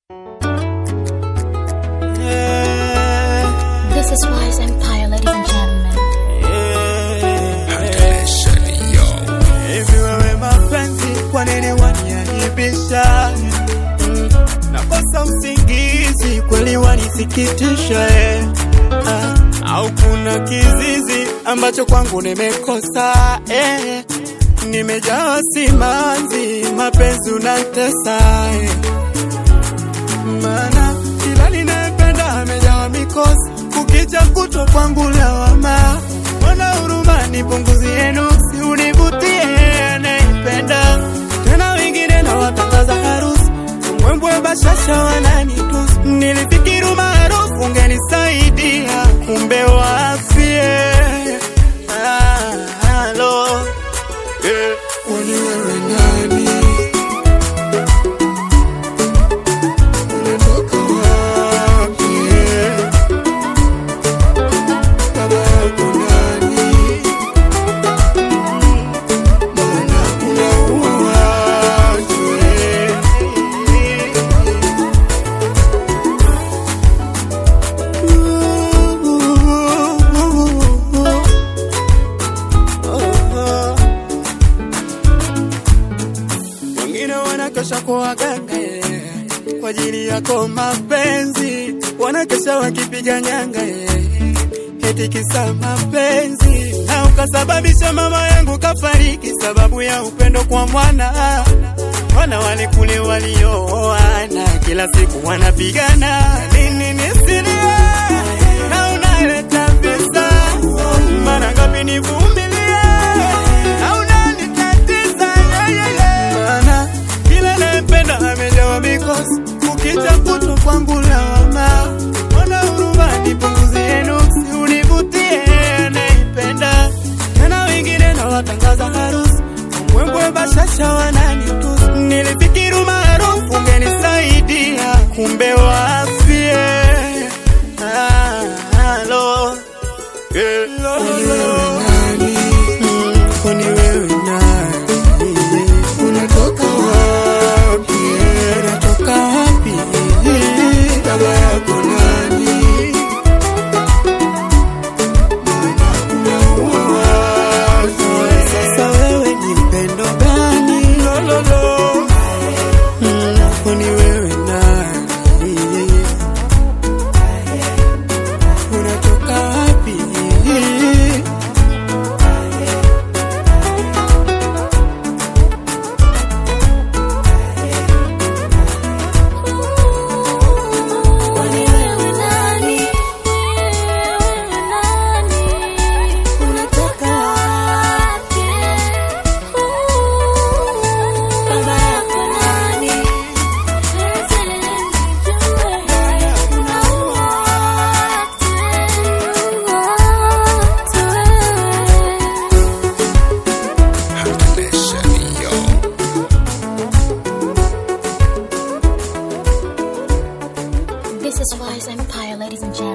This is Wise Empire, ladies and gentlemen. Hivi wewe mapenzi, kwa nini waniaibisha? Mm, Nakosa usingizi, kweli wanisikitisha eh. Ah, au kuna kizizi ambacho kwangu nimekosa eh. Nimejawa simanzi, mapenzi unatesa eh. Maana kila ninayependa amejawa mikosi, kukicha kutwa kwangu lawama. Wana huruma nipunguzie nuksi, univutie anaipenda tena, wengine na watangaza harusi mwembwe bashasha wananitusi. Nilifikiri umaarufu ungenisaidia, kumbe wafie ah, halo eh, kwani wewe nani? Unatoka wapi? Baba yako nani? Mbona unaua watu? Wengine wanakesha kwa waganga eh, kwa ajili yako mapenzi, wanakesha wakipiga nyanga eh, eti kisa mapenzi, na ukasababisha mama yangu kafariki sababu ya upendo kwa mwana. Wana wale kule waliooana kila siku wanapigana, nini nisilie na unaleta visa, mara ngapi nivumilie na unanitatiza yeah, yeah, yeah. Maana kila nayempenda amejawa mikosi, ukija kutwa kwangu lawama. Wana huruma nipunguzie nuksi, univutie anaipenda tena, wengine na watangaza harusi mwembwe bashasha wananitusi. Nilifikiri umaarufu ungenisaidia, kumbe wafie ah, halo eh, Mm, kwani wewe nani? Unatoka wapi? Unatoka wapi? Baba yako nani? Mbona unaua watu? Sasa wewe ni mpendo gani? Mm, kwani wewe nani? Unatoka wapi? Kwani wewe nani? Wewe nani? Unatoka wapi? Baba yako nani? Unaua watu. This is Wise Empire, ladies and gentlemen.